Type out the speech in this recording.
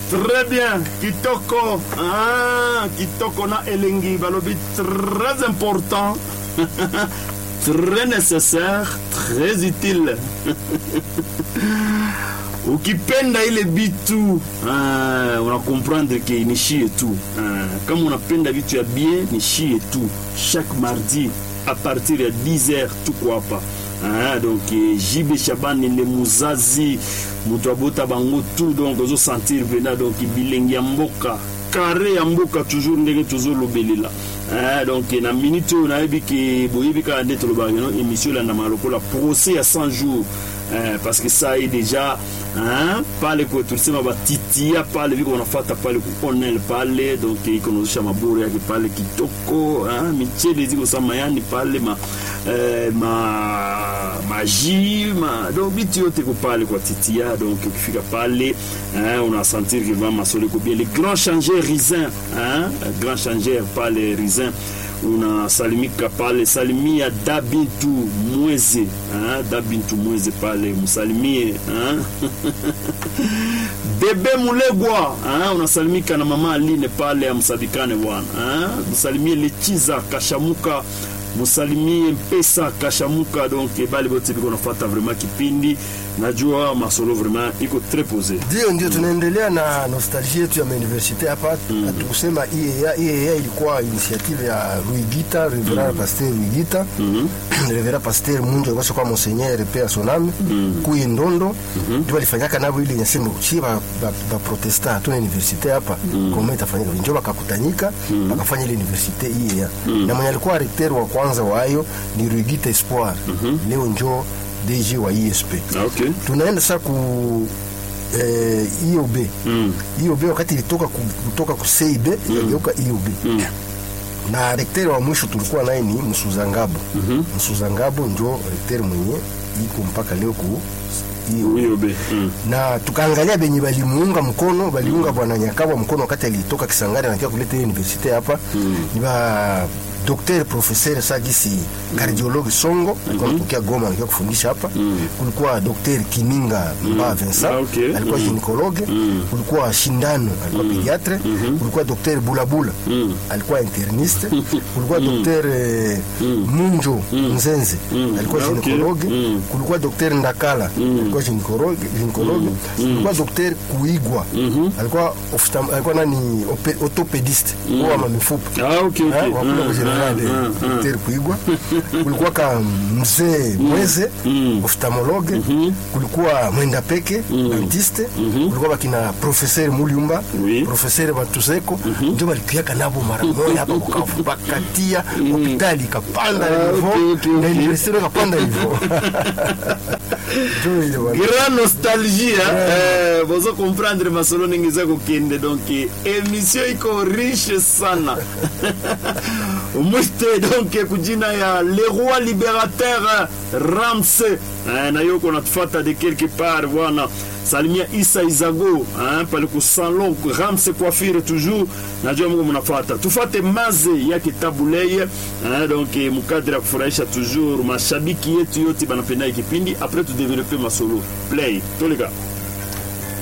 Très bien, kitoko. Ah, kitoko na elengi balobi très important. très nécessaire, très utile. ukipenda ile bitu ah, unakomprendre ke ni shie tu ah, kama unapenda vitu ya bien ni shie tu chaque mardi à partir ya 10 heures tuko hapa ah, donc eh, jibe shabani le muzazi moto abota bango tu donc ozosentir pena donc bilengi ya mboka kare ya mboka toujours ndenge tozolobelela Ah, donc na minute oyo nayebi ke boyebi kaka nde tolobaka no émission elandama lokola procès ya 100 jours eh, parce que ça est déjà hein, pale kwe tulisema batitia pale viko wanafata pale ku onel pale donc iko nazosha maboro yake pale kitoko hein, michele ziko sa mayani pale ma eh, ma maji ma donc bitu yote ko pale kwa titia donc ukifika pale hein, unasentir que vraiment masolo iko bien le grand changeur risin hein, grand changeur pale risin unasalimika pale salimia dabintu mweze hein? dabintu mweze pale msalimie hein? bebe mulegwa hein? unasalimika na mama aline pale amsadikane bwana hein? msalimie lechiza kashamuka musalimie mpesa kashamuka donc bale bote biko nafata vraiment kipindi najua masolo vraiment iko très posé ndio ndio tunaendelea na nostalgie yetu ya mauniversite hapa mm. tukusema IEA, IEA ilikuwa initiative ya Ruigita Reverend mm. Pasteur Ruigita mm -hmm. Reverend Pasteur Munjo alikuwa kwa monseigneur pe soname mm. kuyi ndondo mm -hmm. ndio alifanyaka nabo ile nyasema uchi ba, ba, ba protesta tuna universite hapa mm. kama itafanyika ndio bakakutanyika mm. bakafanya ile universite IEA mm. na mwenye alikuwa recteur wa kwanza wayo ni Ruigita Espoir mm -hmm. leo njoo DG wa ISP. okay. Tunaenda sasa ku eh, IOB mm. IOB wakati ilitoka ku, kutoka ku CIB mm. ikageuka IOB mm. na rekteri wa mwisho tulikuwa naye ni Msuzangabo mm -hmm. Msuzangabo njo rekteri mwenye iko mpaka leo ku IOB mm. na tukaangalia benye balimuunga mkono baliunga bwana Nyakabwa mkono wakati alitoka Kisangani anakia kuleta universite hapa mm. ni ba Dr. Professeur Sagisi mm. cardiologue Songo alikuwa mm -hmm. Goma alikuwa kufundisha hapa mm. kulikuwa Dr. Kiminga Mba mm. Vincent Ah, okay. alikuwa Mm. gynecologue Mm. kulikuwa Shindano alikuwa pediatre kulikuwa Dr. Bulabula Mm. alikuwa interniste kulikuwa Dr. eh, Munjo Nzenze alikuwa Ah, okay. gynecologue Mm. kulikuwa Dr. Ndakala alikuwa gynecologue gynecologue kulikuwa Dr. Kuigwa alikuwa oftam- alikuwa nani ope- orthopedist kwa mamifupa Ah, okay, okay. Eh, wakula Ah, kwa general ah, ah, ah. Dr. Kuigwa kulikuwa ka mzee Mweze oftalmologue kulikuwa Mwenda Peke dentiste kulikuwa bakina professeur Muliumba Oui. professeur Batuseko ndio balikuaka nabo mara moja hapa Bukavu bakatia hospitali ikapanda Ah, hivyo okay, okay, na okay. universite ikapanda hivyo ndio ile bwana. grand nostalgie hein? eh, bozo comprendre masolo ndenge eza kokende donc eh, émission iko riche sana mwite donc kujina ya le roi libérateur ramse eh, na yo konatufata de quelque part bwana salimia isa izago hein, pale ku salon ramse coiffure toujours najua mungu mnafata tufate maze yake tabuleye hein, donc eh, mukadre ya kufurahisha toujours mashabiki yetu yote banapenda hii kipindi après tudevelope masolo play toleka